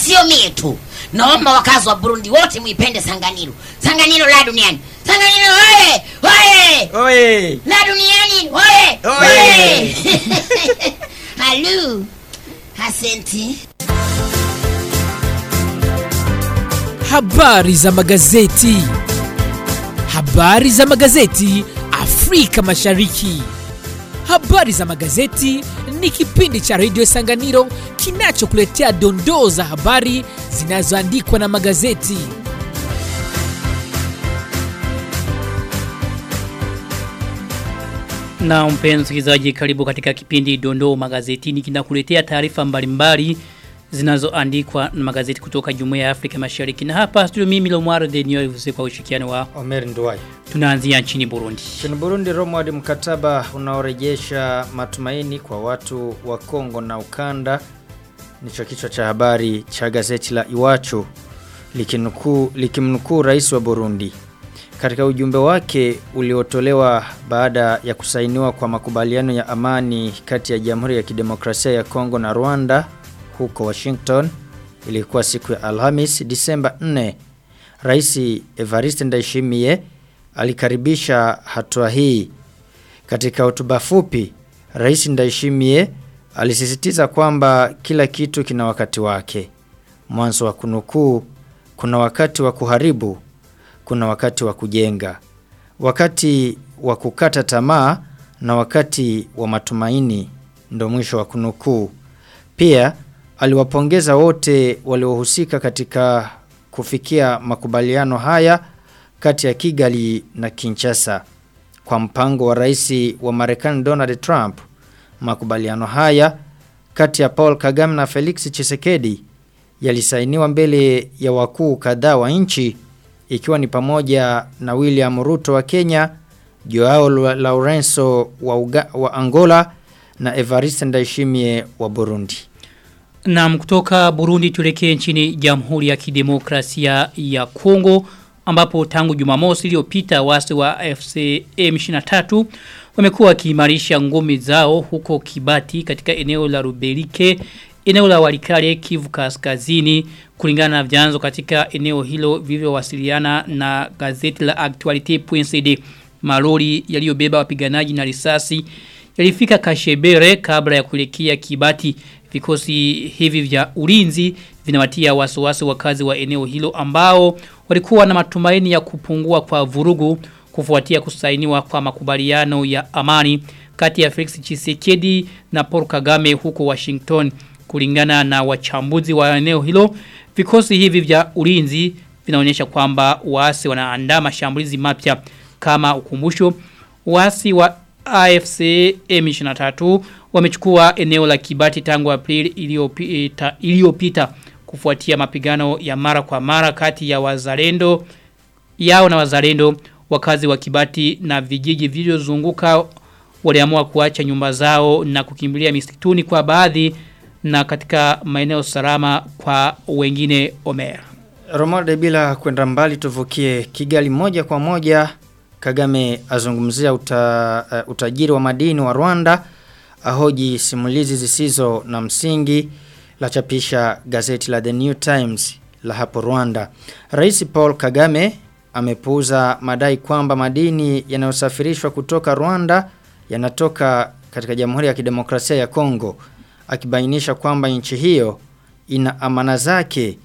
sio mie tu naomba wakazi wa burundi wote muipende sanganiro sanganiro la duniani sanganiro oye oye Oye. la duniani oye Oye. halu asenti Habari za magazeti. Habari za magazeti Afrika Mashariki. Habari za magazeti ni kipindi cha redio Sanganiro kinachokuletea dondoo za habari zinazoandikwa na magazeti. Na mpenzi msikilizaji karibu katika kipindi Dondoo Magazetini kinakuletea taarifa mbalimbali zinazoandikwa na magazeti kutoka Jumuiya ya Afrika Mashariki. Na hapa studio mimi Lomwaro Denio Ivuse kwa ushirikiano wa Omer Nduwai. tunaanzia nchini Burundi. Nchini Burundi Romwadi mkataba unaorejesha matumaini kwa watu wa Kongo na ukanda nicho kichwa cha habari cha gazeti la Iwachu likinukuu likimnukuu rais wa Burundi. Katika ujumbe wake uliotolewa baada ya kusainiwa kwa makubaliano ya amani kati ya Jamhuri ya Kidemokrasia ya Kongo na Rwanda huko Washington ilikuwa siku ya Alhamis Disemba 4 Rais Evariste Ndayishimiye alikaribisha hatua hii. Katika hotuba fupi, Rais Ndayishimiye alisisitiza kwamba kila kitu kina wakati wake. Mwanzo wa kunukuu, kuna wakati wa kuharibu, kuna wakati wa kujenga, wakati wa kukata tamaa na wakati wa matumaini, ndo mwisho wa kunukuu. Pia aliwapongeza wote waliohusika katika kufikia makubaliano haya kati ya Kigali na Kinshasa. Kwa mpango wa rais wa Marekani Donald Trump, makubaliano haya kati ya Paul Kagame na Felix Tshisekedi yalisainiwa mbele ya wakuu kadhaa wa nchi ikiwa ni pamoja na William Ruto wa Kenya, Joao Lourenço wa, Uga, wa Angola na Evariste Ndayishimiye wa Burundi. Na kutoka Burundi tulekee nchini Jamhuri ya Kidemokrasia ya Kongo ambapo tangu Jumamosi iliyopita wasi wa FC M23 wamekuwa wakiimarisha ngome zao huko Kibati katika eneo la Rubelike eneo la Walikale Kivu Kaskazini kulingana na vyanzo katika eneo hilo vilivyowasiliana na gazeti la Actualite.cd malori yaliyobeba wapiganaji na risasi yalifika Kashebere kabla ya kuelekea Kibati vikosi hivi vya ulinzi vinawatia wasiwasi wakazi wa eneo hilo ambao walikuwa na matumaini ya kupungua kwa vurugu kufuatia kusainiwa kwa makubaliano ya amani kati ya Felix Tshisekedi na Paul Kagame huko Washington kulingana na wachambuzi wa eneo hilo vikosi hivi vya ulinzi vinaonyesha kwamba waasi wanaandaa mashambulizi mapya kama ukumbusho waasi wa AFC M23 wamechukua eneo la Kibati tangu Aprili iliyopita iliyopita kufuatia mapigano ya mara kwa mara kati ya wazalendo yao na wazalendo wakazi wa Kibati na vijiji vilivyozunguka waliamua kuacha nyumba zao na kukimbilia misituni kwa baadhi na katika maeneo salama kwa wengine Omer. Romode bila kwenda mbali tuvukie Kigali moja kwa moja Kagame azungumzia uta, uh, utajiri wa madini wa Rwanda ahoji simulizi zisizo na msingi la chapisha gazeti la The New Times la hapo Rwanda. Rais Paul Kagame amepuuza madai kwamba madini yanayosafirishwa kutoka Rwanda yanatoka katika Jamhuri ya Kidemokrasia ya Kongo akibainisha kwamba nchi hiyo ina amana zake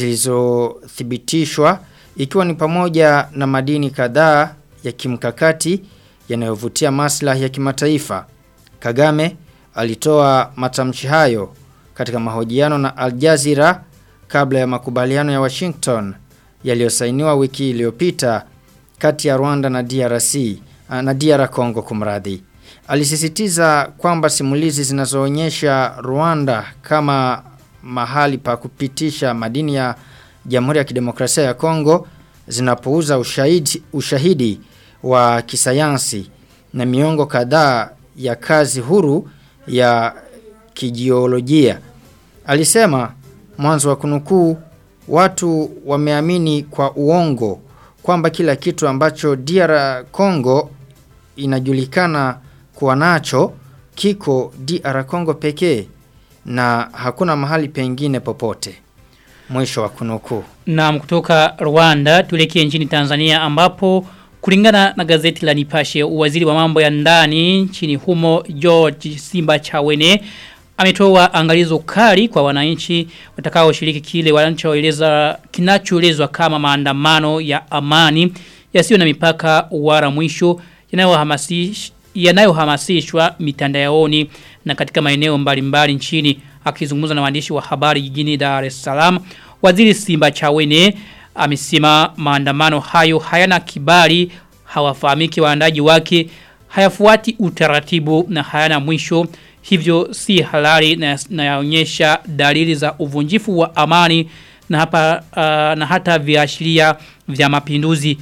zilizothibitishwa ikiwa ni pamoja na madini kadhaa ya kimkakati yanayovutia maslahi ya kimataifa. Kagame alitoa matamshi hayo katika mahojiano na Al Jazeera kabla ya makubaliano ya Washington yaliyosainiwa wiki iliyopita kati ya Rwanda na DRC na DR Congo kumradhi. Alisisitiza kwamba simulizi zinazoonyesha Rwanda kama mahali pa kupitisha madini ya Jamhuri ya Kidemokrasia ya Kongo zinapouza ushahidi, ushahidi wa kisayansi na miongo kadhaa ya kazi huru ya kijiolojia. Alisema mwanzo wa kunukuu watu wameamini kwa uongo kwamba kila kitu ambacho DR Congo inajulikana kuwa nacho kiko DR Congo pekee na hakuna mahali pengine popote. Mwisho wa kunukuu. Na kutoka Rwanda tuelekee nchini Tanzania ambapo kulingana na gazeti la Nipashe waziri wa mambo ya ndani nchini humo George Simba Chawene ametoa angalizo kali kwa wananchi watakaoshiriki kile wanachoeleza kinachoelezwa kama maandamano ya amani yasiyo na mipaka wala mwisho yanayohamasisha yanayohamasishwa mitandaoni na katika maeneo mbalimbali nchini akizungumza na waandishi wa habari jijini Dar es Salaam waziri Simba Chawene amesema maandamano hayo hayana kibali hawafahamiki waandaji wake hayafuati utaratibu na hayana mwisho hivyo si halali na na yaonyesha dalili za uvunjifu wa amani na hapa uh, na hata viashiria vya mapinduzi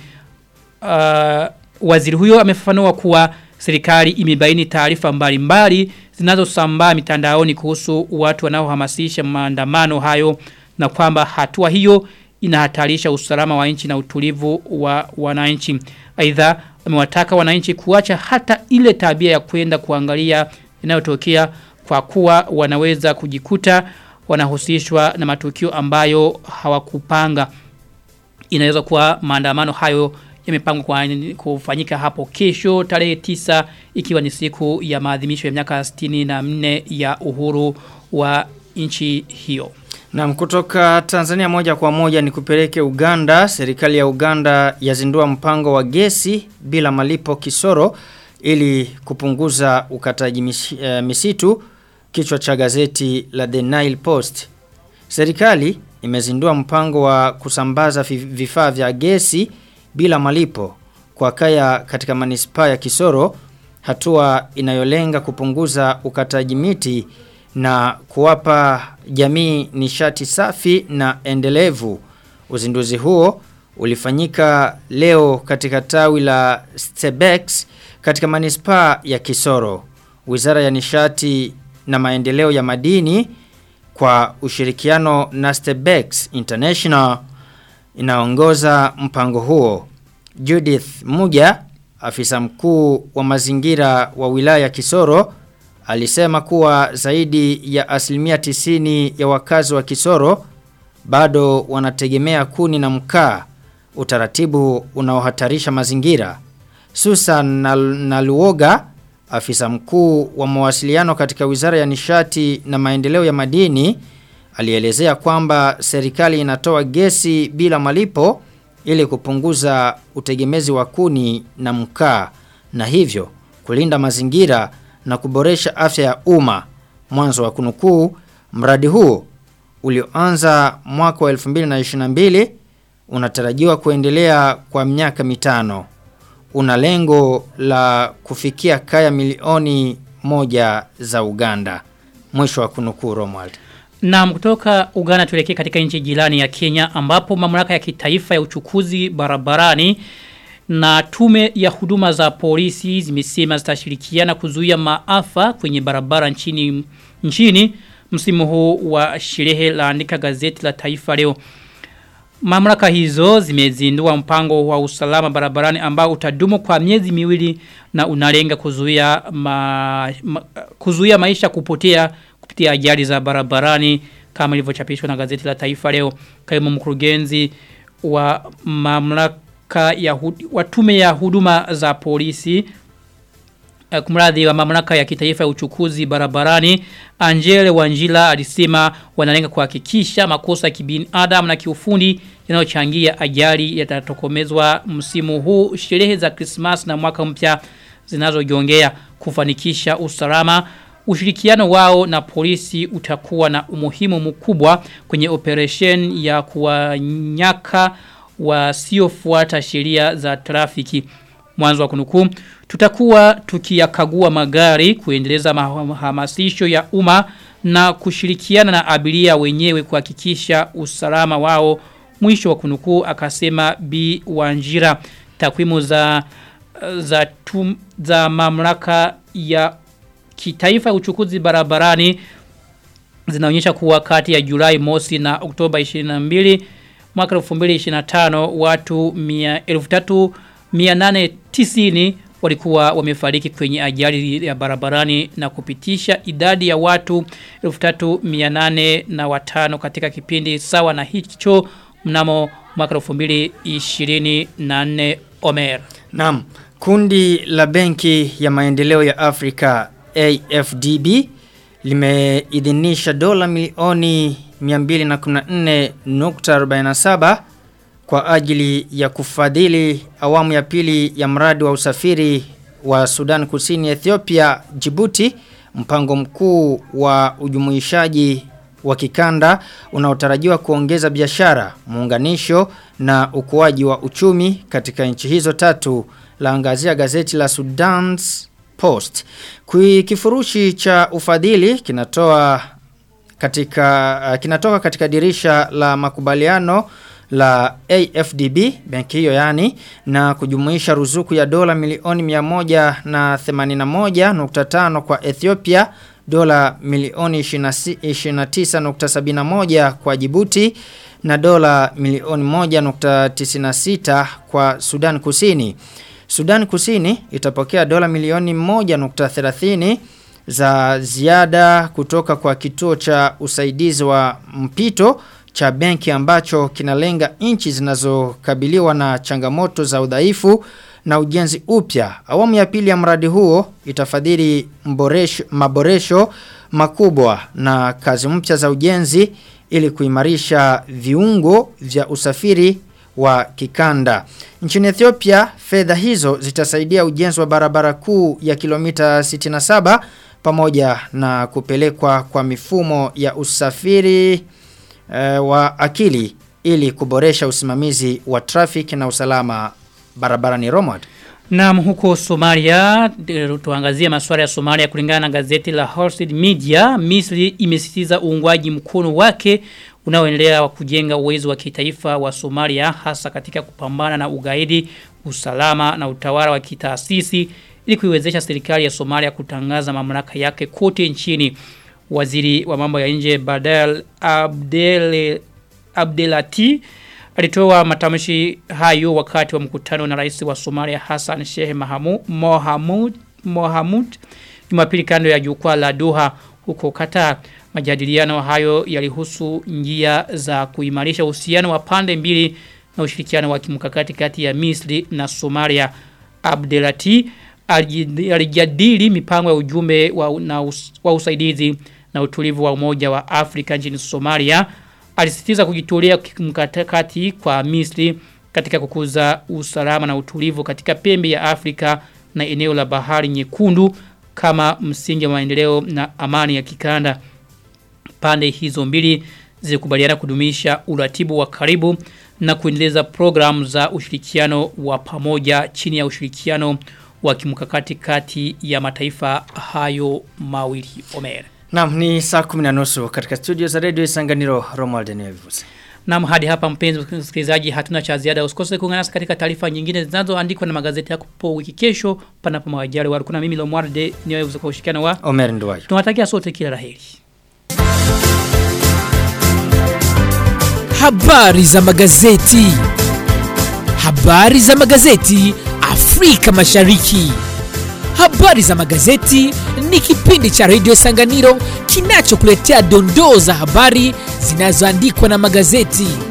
uh, waziri huyo amefafanua kuwa serikali imebaini taarifa mbalimbali zinazosambaa mitandaoni kuhusu watu wanaohamasisha maandamano hayo na kwamba hatua hiyo inahatarisha usalama wa nchi na utulivu wa wananchi. Aidha amewataka wananchi kuacha hata ile tabia ya kwenda kuangalia inayotokea kwa kuwa wanaweza kujikuta wanahusishwa na matukio ambayo hawakupanga. Inaweza kuwa maandamano hayo yamepangwa kwa kufanyika hapo kesho tarehe tisa ikiwa ni siku ya maadhimisho ya miaka 64 ya uhuru wa nchi hiyo. Na kutoka Tanzania moja kwa moja ni kupeleke Uganda. Serikali ya Uganda yazindua mpango wa gesi bila malipo kisoro ili kupunguza ukataji misi- eh, misitu kichwa cha gazeti la The Nile Post. Serikali imezindua mpango wa kusambaza fi- vifaa vya gesi bila malipo kwa kaya katika manispaa ya Kisoro hatua inayolenga kupunguza ukataji miti na kuwapa jamii nishati safi na endelevu. Uzinduzi huo ulifanyika leo katika tawi la Stebex katika manispaa ya Kisoro. Wizara ya nishati na maendeleo ya madini kwa ushirikiano na Stebex International inaongoza mpango huo. Judith Muja, afisa mkuu wa mazingira wa wilaya ya Kisoro, alisema kuwa zaidi ya asilimia tisini ya wakazi wa Kisoro bado wanategemea kuni na mkaa, utaratibu unaohatarisha mazingira. Susan Nal- Naluoga, afisa mkuu wa mawasiliano katika Wizara ya Nishati na Maendeleo ya Madini, alielezea kwamba serikali inatoa gesi bila malipo ili kupunguza utegemezi wa kuni na mkaa na hivyo kulinda mazingira na kuboresha afya ya umma. Mwanzo wa kunukuu, mradi huu ulioanza mwaka wa 2022 unatarajiwa kuendelea kwa miaka mitano. Una lengo la kufikia kaya milioni moja za Uganda. Mwisho wa kunukuu Romuald. Na kutoka Uganda tuelekee katika nchi jirani ya Kenya ambapo mamlaka ya kitaifa ya uchukuzi barabarani na tume ya huduma za polisi zimesema zitashirikiana kuzuia maafa kwenye barabara nchini nchini msimu huu wa sherehe laandika gazeti la taifa leo. Mamlaka hizo zimezindua mpango wa usalama barabarani ambao utadumu kwa miezi miwili na unalenga kuzuia ma, ma, kuzuia maisha kupotea kupitia ajali za barabarani kama ilivyochapishwa na gazeti la Taifa leo. Kaimu mkurugenzi wa mamlaka ya hud- wa tume ya huduma za polisi eh, kumradhi wa mamlaka ya kitaifa ya uchukuzi barabarani Angele Wanjila alisema wanalenga kuhakikisha makosa ya kibinadamu na kiufundi yanayochangia ajali yatatokomezwa msimu huu sherehe za Christmas na mwaka mpya zinazojongea kufanikisha usalama ushirikiano wao na polisi utakuwa na umuhimu mkubwa kwenye operation ya kuwanyaka wasiofuata sheria za trafiki mwanzo wa kunukuu tutakuwa tukiyakagua magari kuendeleza mahamasisho ya umma na kushirikiana na abiria wenyewe kuhakikisha usalama wao mwisho wa kunukuu akasema B Wanjira takwimu za za tum, za mamlaka ya kitaifa ya uchukuzi barabarani zinaonyesha kuwa kati ya Julai mosi na Oktoba 22 mwaka 2025 watu 1890 walikuwa wamefariki kwenye ajali ya barabarani na kupitisha idadi ya watu 3800 na watano katika kipindi sawa na hicho mnamo mwaka 2024 Omer. Naam, kundi la Benki ya Maendeleo ya Afrika AFDB limeidhinisha dola milioni 214.47 kwa ajili ya kufadhili awamu ya pili ya mradi wa usafiri wa Sudan Kusini Ethiopia Djibouti mpango mkuu wa ujumuishaji wa kikanda unaotarajiwa kuongeza biashara, muunganisho na ukuaji wa uchumi katika nchi hizo tatu laangazia gazeti la Sudan's Post. Kui kifurushi cha ufadhili kinatoa katika uh, kinatoka katika dirisha la makubaliano la AFDB benki hiyo yani na kujumuisha ruzuku ya dola milioni 181.5 kwa Ethiopia dola milioni 29.71 kwa Djibouti na dola milioni 1.96 kwa Sudan Kusini. Sudan Kusini itapokea dola milioni 1.30 za ziada kutoka kwa kituo cha usaidizi wa mpito cha benki ambacho kinalenga nchi zinazokabiliwa na changamoto za udhaifu na ujenzi upya. Awamu ya pili ya mradi huo itafadhili mboresho, maboresho makubwa na kazi mpya za ujenzi ili kuimarisha viungo vya usafiri wa kikanda. Nchini Ethiopia, fedha hizo zitasaidia ujenzi wa barabara kuu ya kilomita 67 pamoja na kupelekwa kwa mifumo ya usafiri e, wa akili ili kuboresha usimamizi wa traffic na usalama barabarani Romad. Naam huko Somalia tuangazie masuala ya Somalia kulingana na gazeti la Horseid Media Misri imesisitiza uungwaji mkono wake unaoendelea wa kujenga uwezo wa kitaifa wa Somalia hasa katika kupambana na ugaidi, usalama na utawala wa kitaasisi ili kuiwezesha serikali ya Somalia kutangaza mamlaka yake kote nchini. Waziri wa mambo ya nje Badal Abdel Abdelati alitoa matamshi hayo wakati wa mkutano na rais wa Somalia Hassan Sheikh Mahamud Mohamud Mohamud Jumapili kando ya jukwaa la Doha huko Qatar. Majadiliano hayo yalihusu njia za kuimarisha uhusiano wa pande mbili na ushirikiano wa kimkakati kati ya Misri na Somalia. Abdelati alijadili mipango ya ujumbe wa, na us, wa usaidizi na utulivu wa umoja wa Afrika nchini Somalia alisisitiza kujitolea kimkakati kwa Misri katika kukuza usalama na utulivu katika pembe ya Afrika na eneo la bahari nyekundu kama msingi wa maendeleo na amani ya kikanda. Pande hizo mbili zilikubaliana kudumisha uratibu wa karibu na kuendeleza programu za ushirikiano wa pamoja chini ya ushirikiano wa kimkakati kati ya mataifa hayo mawili. Omer. Naam ni saa 10 na nusu katika studio za Radio Isanganiro Romuald Nevis. Naam hadi hapa mpenzi msikilizaji hatuna cha ziada usikose kuungana nasi katika taarifa nyingine zinazoandikwa na magazeti yako po wiki kesho panapo mawajali wa kuna mimi Lomwarde niwe kwa ushirikiano wa Omer Nduwayo. Tunawatakia sote kila laheri. Habari za magazeti. Habari za magazeti Afrika Mashariki. Habari za magazeti ni kipindi cha Radio Sanganiro kinachokuletea dondoo za habari zinazoandikwa na magazeti.